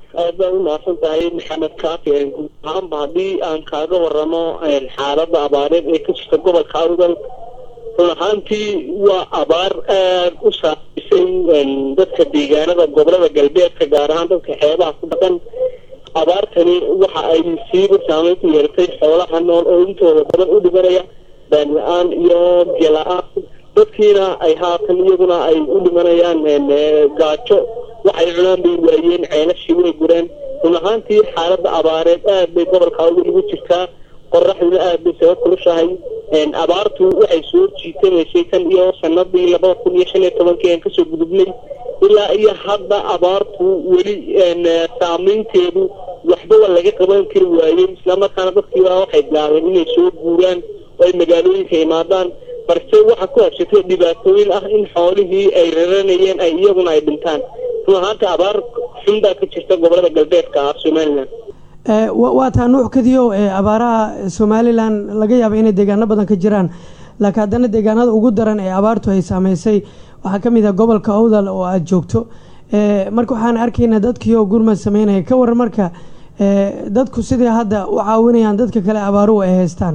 aad baa u mahadsan tahay maxamed kaafi guud ahaanba haddii aan kaaga waramo xaaladda abaareed ee ka jirta gobolka awdal run ahaantii waa abaar aad u saameysay dadka deegaanada gobolada galbeedka gaar ahaan dadka xeebaha ku dhaqan abaartani waxa ay siiba saameyn ku yeelatay xoolaha nool oo intooda badan u dhimanaya baan la-aan iyo biyo la-aan dadkiina ay haatan iyaguna ay u dhimanayaan gaajo waxay cunaan bay waayeen ceelashii way gureen run ahaantii xaaladda abaareed aad bay gobolka awdal ugu jirtaa qoraxduna aad bay saga kulushahay abaartu waxay soo jiitamaysay tan iyo sanadii labada kun iyo shan iyo tobankii aan kasoo gudubnay ilaa iyo hadda abaartu weli saameynteedu waxbaba laga qaban kari waayey islamarkaana dadkiiba waxay bilaabeen inay soo guuraan oo ay magaalooyinka imaadaan balse waxaa ku habsatay dhibaatooyin ah in xoolihii ay raranayeen ay iyaguna ay dhintaan run ahaanta abaar xun baa ka jirta gobolada galbeedka ah somalilan waa taa nuuc kadiyo abaaraha somalilan laga yaaba inay deegaano badan ka jiraan laakiin haddana deegaanada ugu daran ee abaartu ay saameysay waxaa kamid ah gobolka owdal oo aada joogto marka waxaan arkaynaa dadkii oo gurmad sameynaya ka waran marka dadku sidai hadda u caawinayaan dadka kale abaaruhu ay haystaan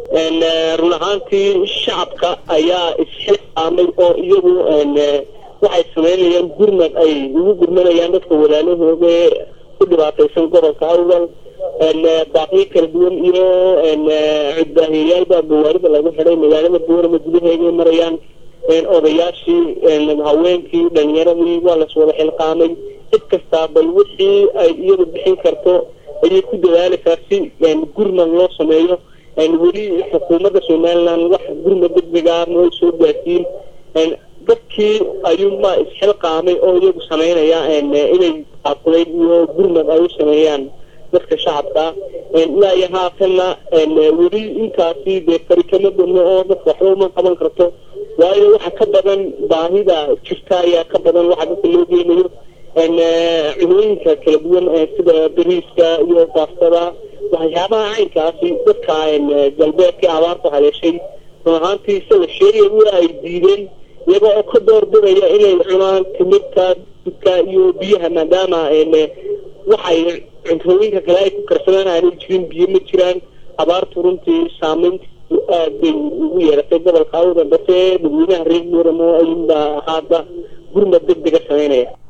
run ahaantii shacabka ayaa isxilqaamay oo iyagu waxay sameynayaan gurmad ay ugu gurmanayaan dadka walaalahooda ku dhibaataysan gobolka awdal baaqyo kala duwan iyo cudbaahiyayaalbaa gawaarida lagu xidhay magaalada boorama gudaheeday marayaan odayaashii haweenkii dhalinyaradii waa las wada xilqaamay cid kastaa bal wixii ay iyadu bixin karto ayay ku dadaalaysaa si gurmad loo sameeyo weli xukuumadda somalilan wax gurmad degdega noo soo gaarsiin dadkii ayuunbaa isxilqaamay oo iyagu sameynaya inay aaquleyn iyo gurmad ay u sameeyaan dadka shacabka ilaa iyo haatanna weli intaasi dee fari kama badno oo dadka waxba uma qaban karto waayo waxa ka badan baahida jirta ayaa ka badan waxa dadka loo geynayo cunooyinka kala duwan sida bariiska iyo baastada waxyaabaha caynkaasi dadka galbeedka abaarta haleeshay run ahaantii sida sheegay waa ay diideen iyaga oo ka doorbidaya inay cunaan timirta dudka iyo biyaha maadaama waxay cuntooyinka kale ay ku karsadaan aanay jirin biyo ma jiraan abaartu runtii saameyntiisu aad bay ugu yeeratay gobolka awda balse dadweynaha reer muuramo ayuunbaa hadda gurmad deg dega sameynaya